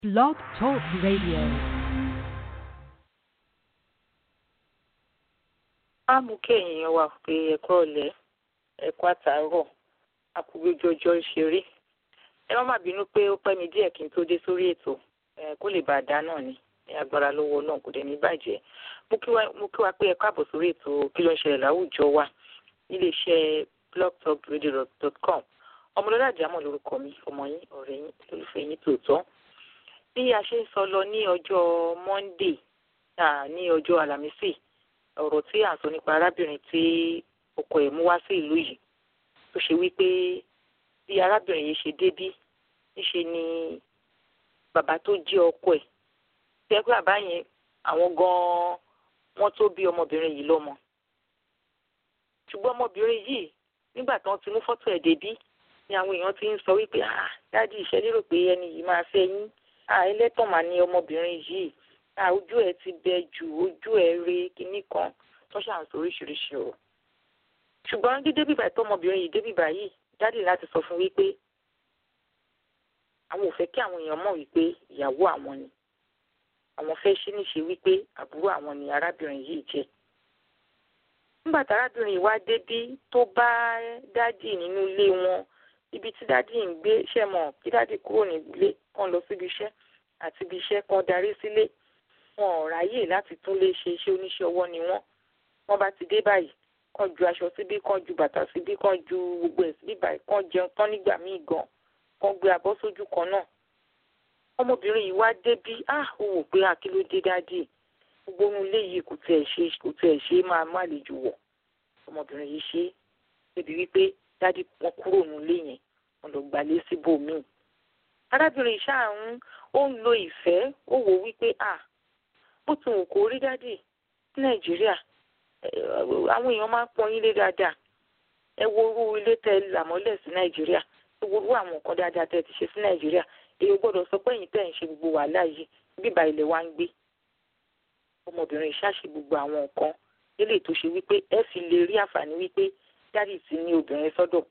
Blog Talk Radio. á mú kí èèyàn wà pé ẹ̀kọ́ ọ̀lẹ́ ẹ̀kọ́ àtàárọ̀ àkùgbéjọjọ ìṣeré ẹ má má bínú pé ó pẹ́ mi díẹ̀ kí n tó dé sórí ètò ẹ kó lè bá a dá náà ni ní agbára lọ́wọ́ náà kò dẹ̀ ní bàjẹ́ mo kí wa mo kí wa pé ẹ káàbọ̀ sórí ètò kí ló ń ṣẹlẹ̀ láwùjọ wa níléeṣẹ́ blogtalkradio.com ọmọlọ́lá àjámọ̀ lórúkọ mi ọmọ yín ọ̀rẹ́ yín olùfẹ́ yín tòótọ́ bí a ṣe ń sọ lọ ní ọjọ́ monday ah, ní ọjọ́ àlàmísì ọ̀rọ̀ tí à ń sọ nípa arábìnrin tí ọkọ ẹ̀ mú wá sí ìlú yìí tó ṣe wípé bí arábìnrin yìí ṣe débí níṣe ni bàbá tó jẹ́ ọkọ ẹ̀ tí ẹ pé bàbá yẹn àwọn gan-an wọ́n tó bí ọmọbìnrin yìí lọ́mọ ṣùgbọ́n ọmọbìnrin yìí nígbà tí wọ́n ti mú fọ́tò ẹ̀ débí ni àwọn èèyàn ti ń sọ wípé ah dáàdi ìṣẹ́ lérò pé ẹni yìí máa fẹ́ yín ah ẹlẹ́tàn mà ni ọmọbìnrin yìí ah ojú ẹ̀ ti bẹ jù ojú ẹ̀ re kinní kan tó ṣàn sọ oríṣiríṣi ọ̀rọ̀ ṣùgbọ́n dídé bíbà tọmọbìnrin yìí dé bíbà yìí dáàdi láti sọ fún wípé àwọn ò fẹ́ kí àwọn èèyàn mọ̀ wípé ìyàwó àwọn ni àwọn fẹ́ ṣe níṣe wípé àbúrò àwọn ni arábìnrin yìí jẹ́ nígbà tí arábìnrin yìí wá débí tó bá dádì nínú ilé wọn ibi tí dádì ń gbé ṣe mọ̀ kí dádì kúrò nílé kán lọ síbi iṣẹ́ àti ibi iṣẹ́ kan darí sílé wọn ò ráyè láti tún lè ṣe iṣẹ́ oníṣẹ́ ọwọ́ ni wọ́n wọ́n bá ti dé báyìí kán ju aṣọ síbí kán ju bàtà síbí kán ju gbogbo ẹ̀ síbí báyìí kán jẹun tán nígbà míì gan kán gbé abọ́ sójú kan náà ọmọbìnrin yìí wá débí ah ó wò pé àkílódé dádì gbogbo ohun ilé yìí kò tiẹ̀ ṣe kò tiẹ̀ ṣe máa má lè jù wọ̀ ọmọbìnrin yìí ṣe débi wípé dádì wọn kúrò nílé yẹn wọn lọ gbalé síbòmíì arábìnrin ṣáà ń ó ń lo ìfẹ́ ó wò wípé à bó ti wù kó rí dádì ní nàìjíríà àwọn èèyàn máa ń pọn yín lé dáadáa ẹ wo irú ilé tẹ làmọ́lẹ̀ sí nàìjíríà ẹ wo irú àwọn nǹkan dáadáa tẹ ti ṣe sí nàìjíríà èyí gbọ́dọ̀ sọ pé ẹ̀yin tẹ̀ ń ṣe gbogbo wàhálà yìí bíbá ilẹ̀ wa ń gbé ọmọbìnrin ṣáṣe gbogbo àwọn nǹkan nílé tó ṣe wípé ẹ fi lè rí àǹfààní wípé dádì ti ní obìnrin sọ́dọ̀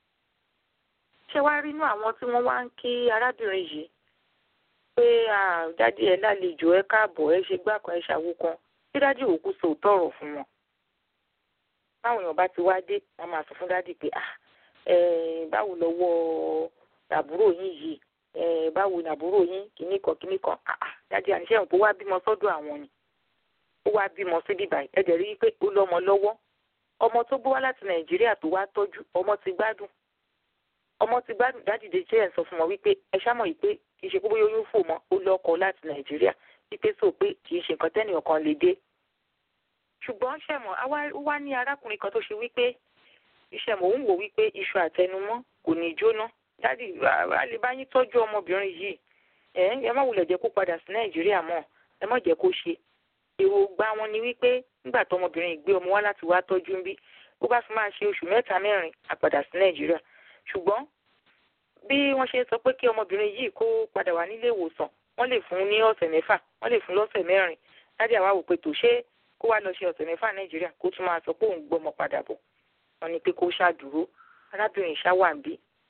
ṣé wàá rí inú àwọn tí wọ́n wá ń kí arábìnrin yìí pé dádì ẹ lálejò ẹ káàbọ̀ ẹ ṣe gbá kan ẹ ṣàwo kan tí dádì òkú sọ òótọ́ ọ̀rọ̀ fún wọn báwọn èèyàn bá ti wá dé wọ́n máa sọ fún dádì pé báwo lọ́wọ́ àbúrò yín yìí báwo ni àbúrò yín kìíní kan kìíní kan dádì àníṣe òun kó wá bímọ sọ́dọ̀ àwọn ni ó wá bímọ síbí báyìí ẹ dẹ̀ rí i pé ó lọ́mọ lọ́wọ́ ọmọ tó gbé wá láti nàìjíríà tó wá tọ́jú ọmọ ti gbádùn ọmọ ti gbádùn dádìde jẹ́ ẹ̀ sọ fún wọn wípé ẹ ṣá mọ̀ yìí pé kì í ṣe pé bóyá oyún fò mọ́ ó lọ́kọ láti nàìjíríà wípé sọ pé kì í ṣe nǹkan tẹ́nìyàn kan lè dé ṣùgbọ́n ṣẹ̀mọ̀ ó wá ní arákùnrin kan tó ṣe wípé ìṣẹ̀mọ̀ òun wò wípé iṣu àtẹnumọ́ kò ní jóná dádì a lè bá yín tọ́jú ọmọbìnrin yìí ẹ ẹ má wulẹ̀ jẹ́ kó padà sí nàìjíríà mọ́ ẹ má jẹ́ kó ṣe èròǹgbà wọn ni wípé nígbà tó ọmọbìnrin gbé ọmọ wá láti wá tọ́jú ń bí ó bá fi máa ṣe oṣù mẹ́ta mẹ́rin àpàdà sí nàìjíríà ṣùgbọ́n bí wọ́n ṣe sọ pé kí ọmọbìnrin yìí kó padà wá nílé ìwòsàn wọ́n lè fún ní ọ̀sẹ̀ mẹ́fà wọ́n lè fún lọ́sẹ̀ mẹ́rin láti àwa wò pé tó ṣe kó wá lọ ṣe ọ̀sẹ̀ mẹ́fà nàìjíríà kó tún máa sọ pé òun gbọ́mọ padà bọ̀ wọ́n ní pé kó ṣàdúró arábìnrin ṣáwà ń bí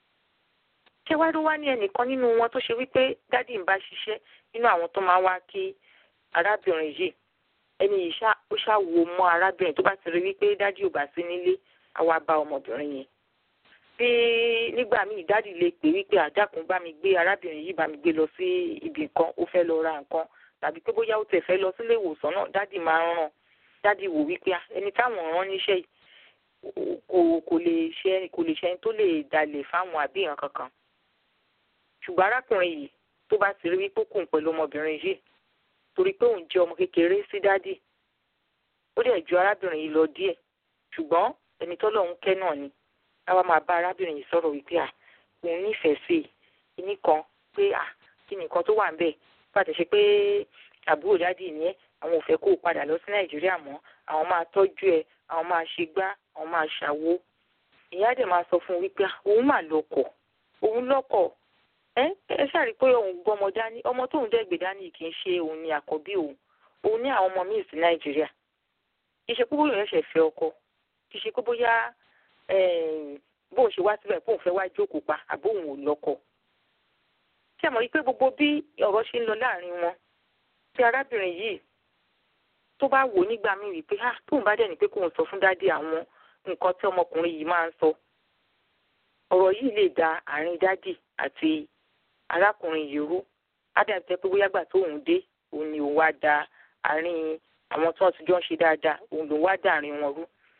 ṣé wá ló wá ní ẹnìkan nínú wọn tó ṣe wípé dádì ń bá ṣiṣẹ́ nínú àwọn tó máa wá kí arábìnrin yìí ẹni yìí ṣá ó ṣá wo mọ́ arábìnrin tó bá ti rí wípé dádì ò bá sí nílé àwa bá ọmọbìnrin yẹn bí nígbà míì dádì lè pè wípé àdàkùn bá mi gbé arábìnrin yìí bá mi gbé lọ sí ibì nǹkan ó fẹ́ lọ ra nǹkan tàbí pé bóyá ó tẹ̀ fẹ́ lọ sílé ìwòsàn náà dádì máa ń ràn dádì wò wípé ẹni táwọn rán níṣẹ́ kò kò lè ṣe kò lè ṣe ẹni tó lè dalẹ̀ fáwọn àbí ìran kankan ṣùgbọ́n arákùnrin yìí tó bá ti rí wípé kò ń pẹ̀lú ọmọbìnrin yìí torí pé òun jẹ́ ọmọ kékeré sí dádì ó dẹ̀ ju arábìnrin yìí lọ díẹ̀ ṣùgbọ́n ẹni tọ́lọ̀ ń kẹ́ náà ni àwa máa bá arábìnrin yìí sọ̀rọ̀ wípé à òun nífẹ̀ẹ́ sí i ní kan pé à kí ni nǹkan tó wà ń bẹ̀ pàtẹ́ ṣe pé àbúrò dádì ni ẹ́ àwọn ò fẹ́ kó o padà lọ sí nàìjíríà mọ́ àwọn máa tọ́jú ẹ àwọn máa ṣe gbá àwọn máa ṣàwo ìyá dẹ̀ máa sọ fún un wípé òun mà lọ́kọ òun lọ́kọ ẹ ẹ ṣàrí pé òun gbọ́mọ dání ọmọ tóun dẹ́gbẹ̀ dání kì í ṣe òun ni àkọ́bí òun òun ní àwọn ọmọ míì sí nàìjíríà kì í ṣe pé bóyá ẹ̀ṣẹ̀ fẹ́ ọkọ kì í ṣe pé bóyá bóun ṣe wá síbẹ̀ bóun fẹ́ wá jókòó pa àbóun ò lọ́kọ ṣé mọ̀ wípé gbogbo bí ọ̀rọ̀ ṣe ń lọ láàrin wọn tí arábìnrin yìí tó bá wò nígbà míì wípé ah tóun bá dẹ̀ ní pé kóun sọ fún dádì àwọn nǹkan tí ọmọkùnrin yìí máa ń sọ ọ̀rọ̀ yìí lè da àárín dádì àti arákùnrin yìí rú ádàm tẹ́ pé bóyá gbà tóun dé òun ni òun wá da àárín àwọn tí wọ́n ti jọ ń ṣe dáadáa òun lòun wá da àárín wọn rú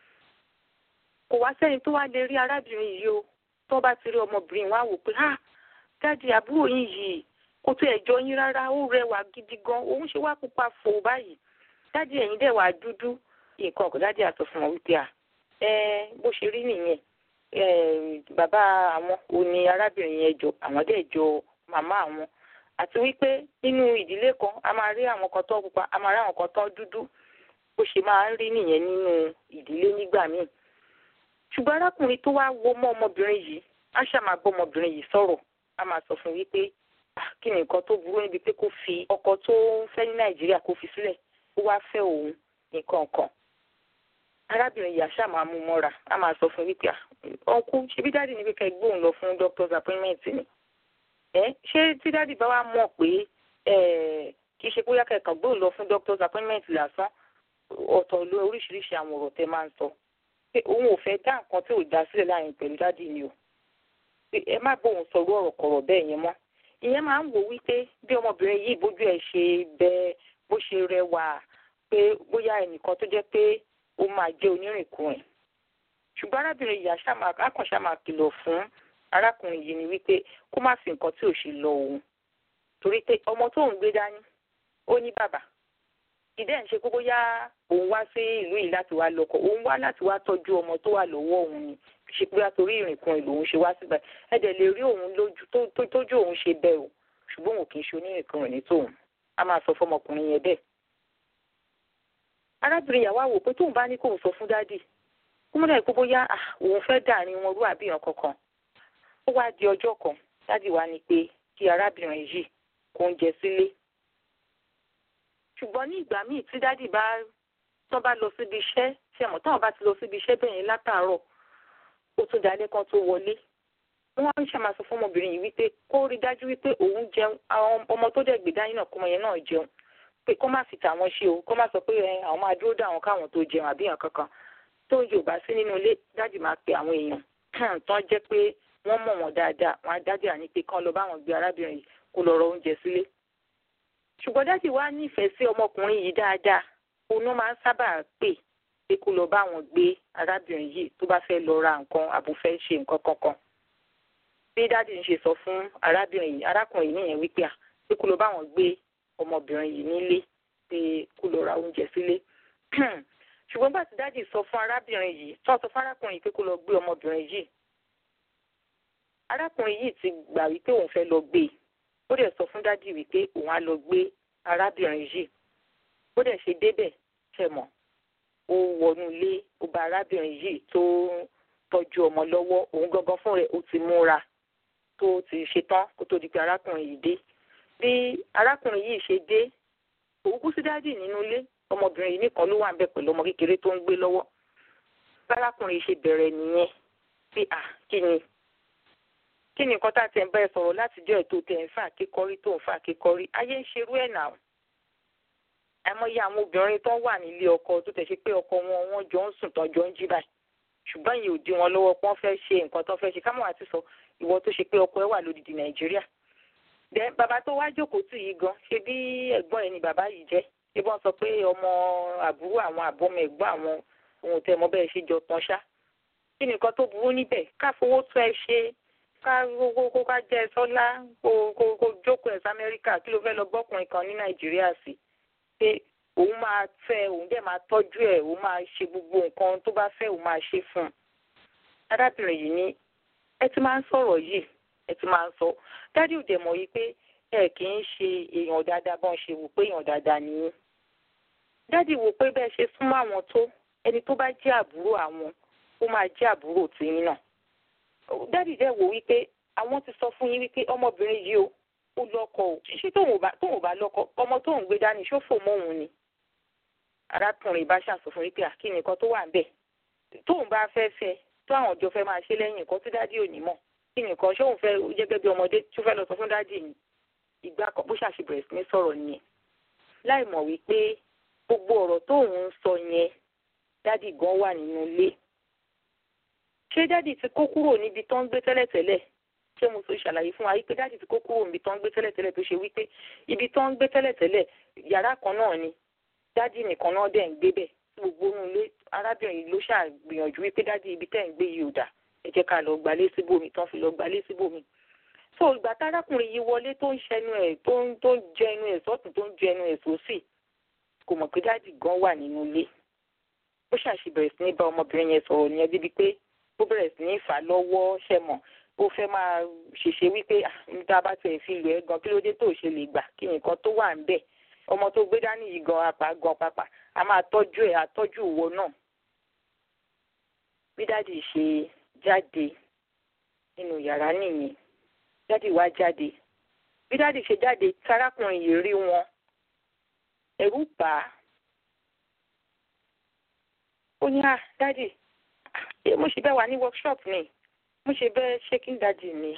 kò wá sẹ́ni tó wá lè rí arábìnrin yìí o tó bá ti rí ọmọbìnrin wá wò pé ah dádì àbúrò yín yìí kò tó ẹ̀jọ́ yín rárá ó rẹwà gidi gan òun ṣe wá pupa fò báyìí dádì ẹ̀yin dẹ̀ wá dúdú nǹkan ọ̀gá dádì àsọ fún wọn wípé à ẹ bó ṣe rí nìyẹn bàbá àwọn òní arábìnrin yẹn jọ àwọn dẹ̀ jọ màmá àwọn àti wípé nínú ìdílé kan a máa rí àwọn kan tó pupa a máa rí àwọn kan tó dúdú bó ṣe máa ń rí nìyẹn nínú ìdílé nígbà míì ṣùgbọ́n arákùnrin tó wá wo mọ́ ọmọbìnrin yìí á ṣàmà bọ́ ọmọbìnrin yìí sọ̀rọ̀ á máa sọ fún wípé kí ni nǹkan tó burú níbi pé kó fi ọkọ tó ń fẹ́ ní nàìjíríà kó fi sílẹ̀ ó wá fẹ́ òun nǹkan kan arábìnrin yìí àṣà máa mú mọ́ra á máa sọ fún wípé ọkú ṣebí dáàdì níbi ká gbóhùn lọ fún doctor's appointment ni ẹ ṣé tí dáàdì bá wá mọ̀ pé kì í ṣe bóyá kẹ̀kàn gbóhùn lọ fún doctor's appointment lásán ọ̀tọ̀ ló oríṣiríṣi àwọn ọ̀rọ̀ tẹ máa ń sọ pé òun ò fẹ́ dá nǹkan tí ò dá sílẹ̀ láàrin pẹ̀lú dáàdì ni o pé ẹ má bóun sọ̀rọ̀ ọ̀rọ̀ kọ̀rọ̀ bẹ́ẹ̀ yẹn mọ́ ìyẹn máa ń wò wípé bí ọmọbìnrin yìí bójú ẹ̀ ṣe bẹ bó ṣe rẹwà pé bóyá ẹnìkan tó jẹ́ pé ó máa jẹ́ onírìnkùnrin ṣùgbọ́n arábìnrin yìí àkànṣá máa kìlọ̀ fún arákùnrin yìí ni wípé kó má fi nǹkan tí ò ṣe lọ òun torí pé ọmọ tó ń gbé dání ó ní bàbá ìdẹ́ ń ṣe pé bóyá òun wá sí ìlú yìí láti wá lọ́kọ òun wá láti wá tọ́jú ọmọ tó wà lọ́wọ́ òun ni ṣe pé àtòrí ìrìnkùnrin lòun ṣe wá síbẹ̀ ẹ dẹ̀ lè rí òun lójú tójú òun ṣe bẹ́ẹ̀ o ṣùgbọ́n òun kì í ṣe onírìnkùnrin ní tòun a máa sọ fọmọkùnrin yẹn bẹ́ẹ̀. arábìnrin yàwó àwò pé tóun bá ní kóun sọ fún dádì kó mọ́ dà pé bóyá òun fẹ́ dàrin wọn rú àbíyàn kankan ó wá di ọjọ́ kan dádì wá ní pé kí arábìnrin yìí kó ń jẹ sílé ṣùgbọ́n ní ìgbà míì tí dádì bá tán bá lọ síbi iṣẹ́ ṣe mọ̀ táwọn bá ti lọ síbi iṣẹ́ bẹ́ẹ̀ yẹn látàárọ̀ ó tún dalẹ́ kan tó wọlé wọ́n á ń ṣàmàsọ fún ọmọbìnrin yìí wípé kó rí dájú wípé òun jẹun àwọn ọmọ tó dẹ̀ gbé dání náà kọ́mọ yẹn náà jẹun pé kó má fi tàwọn ṣe o kó má sọ pé àwọn máa dúró dà wọn káwọn tó jẹun àbí hàn kankan tó ń jò bá sí nínú ilé dádì máa pe àwọn èèyàn tán jẹ́ pé wọ́n mọ̀ wọ́n dáadáa wọn á dádì àní pé kán lọ bá wọn gbé arábìnrin yìí kó lọ rọ oúnjẹ sílé ṣùgbọ́n dádì wá nífẹ̀ẹ́ sí ọmọkùnrin yìí dáadáa òun máa ń sábà pè pé kó lọ bá wọn gbé arábìnrin yìí tó bá fẹ́ lọ ra nǹkan àbò fẹ́ ṣe nǹkan kankan bí dádì ń ṣe sọ fún arábìnrin yìí arákùnrin yìí nìyẹn wípé à pé kó lọ bá wọn gbé ọmọbìnrin yìí nílé pé kó lọ ra oúnjẹ sílé ṣùgbọ́n bá ti dádì sọ fún arábìnrin yìí tó sọ fún arákùnrin yìí pé kó lọ gbé ọmọbìnrin yìí arákùnrin yìí ti gbà wípé òun fẹ́ lọ gbé ó dẹ̀ sọ fún dádì wípé òun á lọ gbé arábìnrin yìí ó dẹ̀ ṣe débẹ̀ ṣe mọ̀ ó wọnú ilé ó bá arábìnrin yìí tó tọ́jú ọmọ lọ́wọ́ òun gangan fún rẹ̀ ó ti múra tó ti ṣetán kó tó di pé arákùnrin yìí dé bí arákùnrin yìí ṣe dé òun kú sí dádì nínú ilé ọmọbìnrin yìí nìkan ló wà ń bẹ pẹ̀lú ọmọ kékeré tó ń gbé lọ́wọ́ bárákùnrin ṣe bẹ̀rẹ̀ nìyẹn pé à kí ni kí ni nǹkan tá a ti ń bá ẹ sọ̀rọ̀ láti jẹ́ ètò tẹ̀ ń fà kékọ́rí tó ń fà kékọ́rí ayé ń ṣerú ẹ̀ náà àìmọye àwọn obìnrin tó wà nílé ọkọ tó tẹ̀ ṣe pé ọkọ wọn wọn jọ ń sùn tán jọ ń jí báyìí ṣùgbọ́n yìí ò dí wọn lọ́wọ́ pọ́n fẹ́ ṣe nǹkan tó fẹ́ ṣe kámọ́ àti sọ ìwọ tó ṣe pé ọkọ ẹ wà lódìdí nàìjíríà dẹ bàbá tó wá jókòó tì yìí gan ṣe bí ẹ̀gbọ́n ẹ̀ ni bàbá yìí jẹ́ ṣé wọ́n sọ pé ọmọ àbúrò àwọn àbọ̀mọ ẹ̀gbọ́n àwọn ohun tẹ́ mọ bẹ́ẹ̀ ṣe jọ tán ṣá kí ni nǹkan tó burú níbẹ̀ ká fowó tó ẹ ṣe ká kó ká jẹ́ sọ́lá kó kó jókòó ẹ̀ sí amẹ́ríkà kí ló fẹ́ lọ gbọ́kùnrin kan ní nàìjíríà sí pé òun máa fẹ́ òun dẹ̀ máa tọ́jú ẹ̀ òun máa ṣe gbogbo nǹkan tó bá fẹ́ òun máa ṣe fún un. arábìnrin yìí ní ẹ ti máa ń sọ̀rọ̀ yìí ẹ ti máa ń sọ dádì ò dẹ̀ mọ̀ yìí pé ẹ kì í ṣe èèyàn dáadáa bọ́n ṣe wò pé èèyàn dáadáa nìyí. dádì wò pé bẹ́ẹ̀ ṣe súnmọ́ àwọn tó ẹni tó bá jẹ́ àbúrò àwọn ó máa jẹ́ àbúrò tìyín náà. dádì dẹ̀ wò wípé àwọn ti sọ fún yín wípé ọmọbìnrin yìí o ó lọ́kọ o ṣé tóun ò bá lọ́kọ ọmọ tóun gbé dání ṣófò mọ́ òun ni arákùnrin bá ṣàṣọ fún wípé àkí nìkan tó wà ń bẹ̀ tóun bá fẹ́ fẹ́ tó àwọn ọjọ́ fẹ́ máa ṣe lẹ́yìn nǹkan tí dádì ò ní mọ̀ kí nìkan ṣóun fẹ́ gẹ́gẹ́ bí ọmọdé tó fẹ́ lọ sọ fún dádì ni ìgbà kan bó ṣàṣì bẹ̀rẹ̀ sí ní sọ̀rọ̀ nìyẹn láì mọ̀ wípé gbogbo ọ̀rọ̀ tóun ń sọ yẹn dádì gan wà nínú ilé ṣé dádì ti kó kúrò níbi tó ń gbé tẹ́lẹ̀tẹ́lẹ̀ ṣé mo sọ ìṣàlàyé fún wa wípé dádì ti kó kúrò níbi tó ń gbé tẹ́lẹ̀tẹ́lẹ̀ tó ṣe wípé ibi tó ń gbé tẹ́lẹ̀tẹ́lẹ̀ yàrá kan náà ni dádì nìkan náà dẹ̀ ń gbé bẹ̀ gbogbo inú ilé arábìnrin yìí ló ṣàgbìyànjú wípé dádì ibi tẹ́ ń gbé yìí ò dà ẹ jẹ́ ká lọ gbalé síbòmí tán fi lọ gbalé síbòmí so ìgbà tárákùnrin yìí wọlé tó ń ṣẹnu ẹ̀ tó ń tó ń jẹ ẹnu ẹ̀ sọ́tún tó ń jẹ ẹnu ẹ̀ sósì kò mọ̀ pé dádì gan wà nínú ilé ó ṣàṣì bẹ̀rẹ̀ sí ní bá ọmọbìnrin yẹn sọ̀rọ̀ nìyẹn débi pé ó bẹ̀rẹ̀ sí ní fà á lọ́wọ́ ṣẹ̀mọ̀ ó fẹ́ máa ṣèṣe wípé níta bá tẹ̀ fi lù ẹ́ gan kí ló dé tó ṣe lè gbà kí nǹkan tó wà ń bẹ̀ ọmọ tó gbé dání yìí gan apá gan pàpà a máa tọ́jú ẹ̀ àtọ́jú ìwọ náà bí dádì ṣe jáde nínú yàrá nìyẹn dádì wá jáde bí dádì ṣe jáde tarákùnrin yìí rí wọn ẹ̀rù bà á ó ní à dádì mo ṣe bẹ́ẹ̀ wà ní workshop ni mo ṣe bẹ́ẹ̀ shaking dádì ni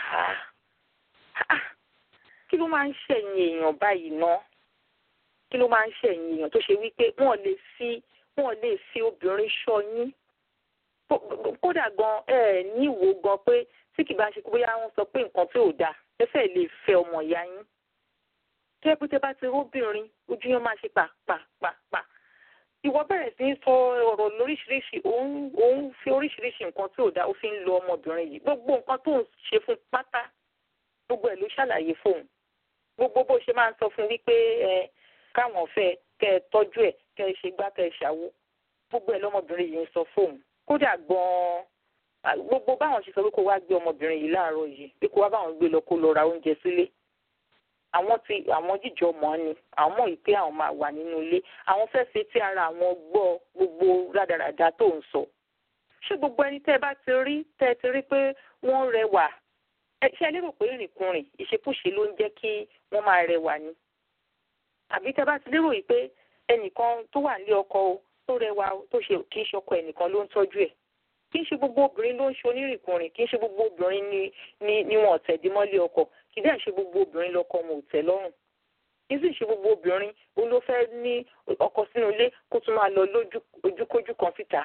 kí ló máa ń ṣẹ̀yìn èèyàn báyìí ná kí ló máa ń ṣẹ̀yìn èèyàn tó ṣe wípé wọ́n lè fi wọ́n lè fi obìnrin ṣọ́ yín kódà gan ẹ ní ìwò gan pé tí kì bá ṣe kó bóyá wọ́n sọ pé nǹkan tí ò dáa ẹ fẹ́ lè fẹ́ ọmọ ìyá yín tó yẹ pé tẹ́ bá ti róbìnrin ojú yẹn máa ṣe pàpàpàpà ìwọ bẹ̀rẹ̀ sí í sọ ọ̀rọ̀ lóríṣiríṣi òun òun fi oríṣiríṣi nǹkan tí ò dáa ó fi ń lo ọmọbìnrin yìí gbogbo nǹkan tó ń ṣe fún pátá gbogbo ẹ̀ ló ṣàlàyé fóun gbogbo bó ṣe máa ń sọ fún wípé ẹ káwọn fẹ́ kẹ́ ẹ tọ́jú ẹ̀ kẹ́ ẹ ṣe gbá kẹ́ ẹ ṣàwo gbogbo ẹ̀ lọ́mọbìnrin yìí ń sọ fóun kódà gan-an gbogbo báwọn ṣe sọ pé kó wá gbé ọmọbìnrin yìí láàárọ̀ yìí pé kó wá báwọn gbé lọ kó lọ ra oúnjẹ sílé àwọn ti àwọn jíjọ mọ̀ ni àwọn mọ̀ pé àwọn máa wà nínú ilé àwọn fẹ́ fi tí ara àwọn gbọ́ gbogbo rádaràda tó ń sọ ṣé gbogbo ẹni tẹ́ ẹ bá ti rí tẹ́ ẹ ti rí pé wọ́n rẹwà ṣé ẹ lérò pé ìrìnkúrìn ìṣekúṣe ló ń jẹ́ kí wọ́n máa rẹwà ni àbí tẹ́ bá ti lérò yìí pé ẹnìkan tó wà nílé ọkọ o tó rẹwà o tó ṣe kì í ṣọkọ ẹnìkan ló ń tọ́jú ẹ̀ kì í ṣe gbogbo obìnrin ló ń ṣe onírìnkùnrin kì í ṣe gbogbo obìnrin ni ni ni wọn ò tẹ̀dí mọ́lé ọkọ kì í dẹ̀ ṣe gbogbo obìnrin lọ́kọ wọn ò tẹ́ lọ́rùn kì í sì ṣe gbogbo obìnrin ó ló fẹ́ ní ọkọ sínú ilé kó tún máa lọ lójú ojúkójú kan síta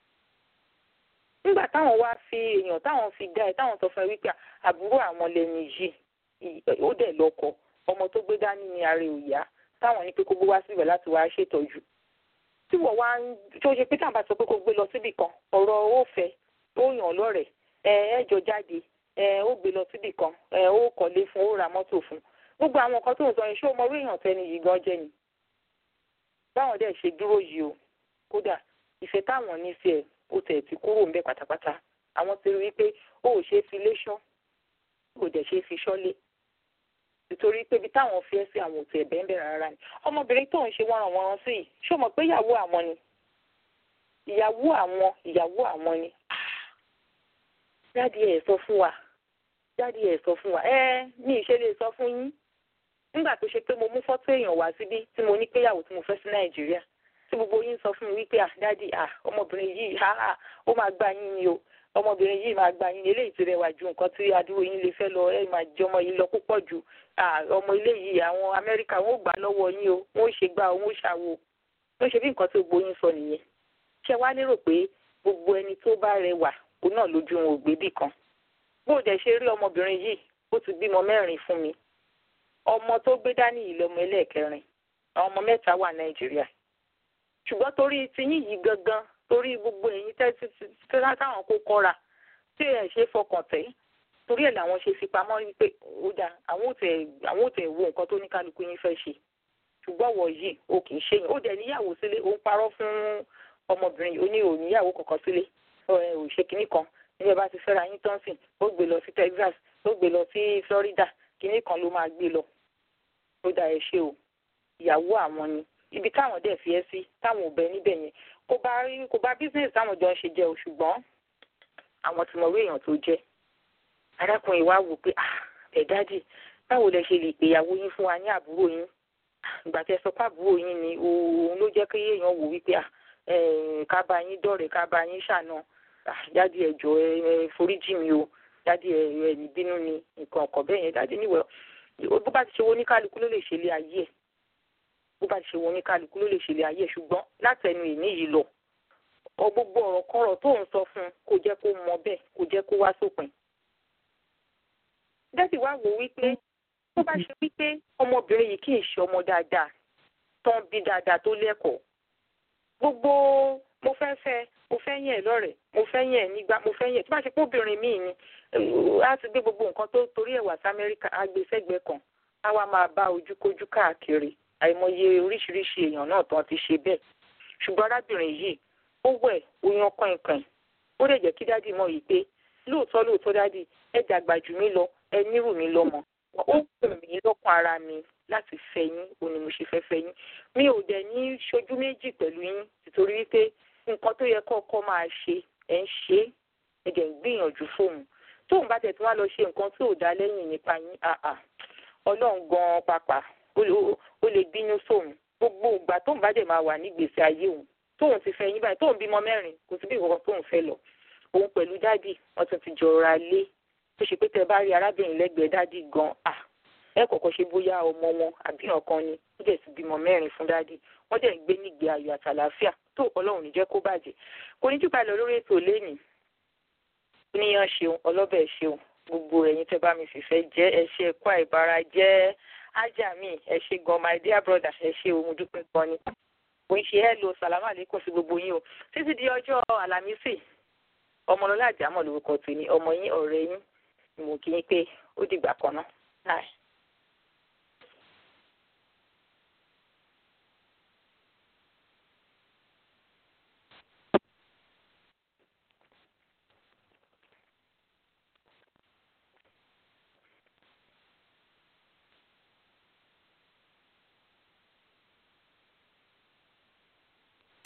nígbà táwọn wá fi èèyàn táwọn fi dá ẹ táwọn sọ fún ẹ wípé àbúrò àwọn lẹni yìí ó dẹ̀ lọ́kọ ọmọ tó gbé dání ní ara òyà táwọn ní pé kó gbé wá síbẹ̀ láti wá ṣètọ́jú tí wọ́n wá ń tó ṣe pé táwọn bá sọ pé kó gbé lọ síbì kan ọ̀rọ̀ ó fẹ́ ó yàn lọ́rẹ̀ ẹ ẹ jọ jáde ẹ ó gbé lọ síbì kan ẹ ó kọ́lé fún ó ra mọ́tò fún gbogbo àwọn nǹkan tó ń sọ yẹn ṣé o mọ orí èèyàn tẹni yìí gan jẹ́ ni báwọn dẹ̀ ṣe dúró yìí o kódà ìfẹ́ táwọn ní sí ẹ̀ ó tẹ̀ ti kúrò ńbẹ̀ pátápátá àwọn ti rí i pé ó ò ṣe é fi léṣán ó dẹ̀ ṣe é fi ṣọ́lé nítorí pé ibi táwọn fi ẹ́ sí àwọn òtún ẹ̀bẹ̀ ń bẹ̀rẹ̀ rárá ni ọmọbìnrin tó ń ṣe wọ́n wọ́n sí yìí ṣó mọ̀ pé ìyàwó àwọn ni ìyàwó àwọn ìyàwó àwọn ni dáàdi ẹ̀ sọ fún wa dáàdi ẹ̀ sọ fún wa ẹ ní ìṣe lè sọ fún yín nígbà tó ṣe pé mo mú fọ́tò èèyàn wá síbí tí mo ní péyàwó tí mo fẹ́ sí nàìjíríà tí gbogbo yín sọ fún mi wípé ah dáàdi ah ọmọbìnrin yìí ah ó máa gbá yín ni o ọmọbìnrin yìí máa gbá yín eléyìí ti rẹwà ju nǹkan tí adúrò yín lè fẹ́ lọ ẹ máa jẹ ọmọ yìí lọ púpọ̀ jù ọmọ ilé yìí àwọn amẹ́ríkà wọn ò gbà lọ́wọ́ yín o wọn ò ṣe gbà wọn ò ṣàwò ló ṣe bí nǹkan tí gbogbo yín sọ nìyẹn ṣé wàá lérò pé gbogbo ẹni tó bá rẹwà òun náà lójú wọn ò gbé bì kan bó dẹ̀ ṣe rí ọmọbìnrin yìí ó ti bímọ mẹ́rin fún mi ọmọ tó gbé dání yìí lọmọ ẹlẹ́ẹ̀kẹrin àwọn ọmọ mẹ́ta wà nàìjíríà ṣùgbọ́n torí tiyín yìí gangan torí gbogbo ẹ̀yin tẹ́tí táwọn kó kọ́ra tí ẹ̀ ṣe fọkàn tẹ̀ torí ẹ̀ làwọn ṣe fi pamọ́ wípé ó dà àwọn ò tẹ̀ àwọn ò tẹ̀ wo nǹkan tó ní kálukú yín fẹ́ ṣe ṣùgbọ́n wọ̀ yìí o kì í ṣe yín ó dẹ̀ níyàwó sílé ó ń parọ́ fún ọmọbìnrin ó ní ò níyàwó kankan sílé ò ṣe kinní kan níbi bá ti fẹ́ra yín tán sìn ó gbé lọ sí Texas ó gbé lọ sí Florida kinní kan ló máa gbé lọ ó dà ẹ ṣe o ìyàwó àwọn ni ibi táwọn dẹ̀ fi ẹ́ sí táwọn ò bẹ níbẹ̀ yẹn kò bá rí kò bá business táwọn jọ ń ṣe jẹ́ o ṣùgbọ́n àwọn tí mo rí èèyàn tó jẹ́ arákùnrin wa wò pé ah ẹ̀ dájì báwo lẹ ṣe lè pè ìyàwó yín fún wa ní àbúrò yín ìgbà tẹ́ sọ pé àbúrò yín ni òun ló jẹ́ kí èèyàn wò wípé ah ká bá yín dọ̀rẹ́ ká bá yín ṣàna jáde ẹ̀jọ̀ ẹ foríjì mi o jáde ẹ ní bínú ni nǹkan ọkọ̀ bẹ́ẹ̀ yẹn jáde níwẹ̀ bó bá ti ṣe wo oníkálukú ló lè ṣe ilé ayé ẹ̀ bó bá ti ṣe wo oníkálukú ló lè ṣe ilé ayé ẹ̀ ṣùgbọ́n látẹnu ìní yìí lọ ọ gbogbo ọ̀rọ̀ kọ́rọ̀ tó ń sọ fún un kò jẹ́ kó mọ bẹ́ẹ̀ kò jẹ́ kó wá sópin. dẹ́sì wá wò wípé tó bá ṣe wípé ọmọbìnrin yìí kì í ṣe ọmọ dáadáa tán bí dáadáa tó lẹ́kọ̀ọ́ gbogbo mo fẹ́ fẹ́ mo fẹ́ yẹn lọ́rẹ̀ẹ́ mo fẹ́ yẹn nígbà mo fẹ́ yẹn tó bá ṣe pé obìnrin míì ni á ti gbé gbogbo nǹkan tó torí ẹ̀ wá sí Amẹ́ríkà á gbé sẹ́gbẹ̀ẹ́ kan á wá máa bá ojúkójú káàkiri àìmọye oríṣiríṣi èèyàn náà tán ti ṣe bẹ́ẹ̀ ṣùgbọ́n arábìnrin yìí ó wẹ̀ ó yan kọ̀ìnkọ̀ìn ó lè jẹ́ kí dádì mọ̀ yìí pé lóòótọ́ lóòótọ́ dádì ẹ dàgbà jù mí lọ ẹ nírù mí lọ́mọ ó wù mí lọ́kàn ara mi láti fẹ́ yín ó ní mo ṣe fẹ́ fẹ́ yín mi ò dẹ̀ ní ṣojú méjì pẹ̀lú yín nítorí wípé nǹkan tó yẹ kọ́kọ́ máa ṣe ẹ̀ ń ṣe é ẹ dẹ̀ ń gbìyànjú fóun tóun bá tẹ̀ tí wọ́n lọ ṣe nǹkan tí ò dá lẹ́yìn nípa yín àà ọlọ́run gan-an pàpà ó lè bínú sóun gbogbo ìgbà tóun bá dẹ̀ máa wà nígbèsè ayé òun tóun ti fẹ́ yín báyìí tóun bímọ mẹ́rin kò sí bí ìwọ̀n tóun fẹ́ lọ òun pẹ̀lú dádì wọ́n tún ti jọra lé tó ṣe pé tẹ bá rí arábìnrin lẹ́gbẹ̀ẹ́ dádì gan à ẹ kọ́kọ́ ṣe bóyá ọmọ wọn àbí ọ̀kan ni ó dẹ̀ ti bímọ mẹ́rin fún dádì wọ́n dẹ̀ ń gbé nígbé ayọ̀ àtàlàáfíà tó ọlọ́run ní jẹ́ kó bàjẹ́ kò ní jùbà lọ lórí ètò lẹ́nìí oníyan ṣeun ọlọ́bẹ̀ ṣeun gbogbo ẹ̀yin tẹ́ bá mi fìfẹ́ jẹ́ ẹ ṣe ẹ̀kọ́ àìbára jẹ́ ájà mi ẹ ṣe gan my dear brother ẹ ṣe òun dúpẹ́ gan ni kò ń ṣe ẹ lo sàlámà lẹ́kọ̀ọ́ sí gbogbo yín o títí di ọjọ́ àlàmísì ọmọlọ́lá àjámọ̀ lórúkọ tèmi ọmọ yín ọ̀rẹ́ yín mo kí yín pé ó dìgbà kan náà.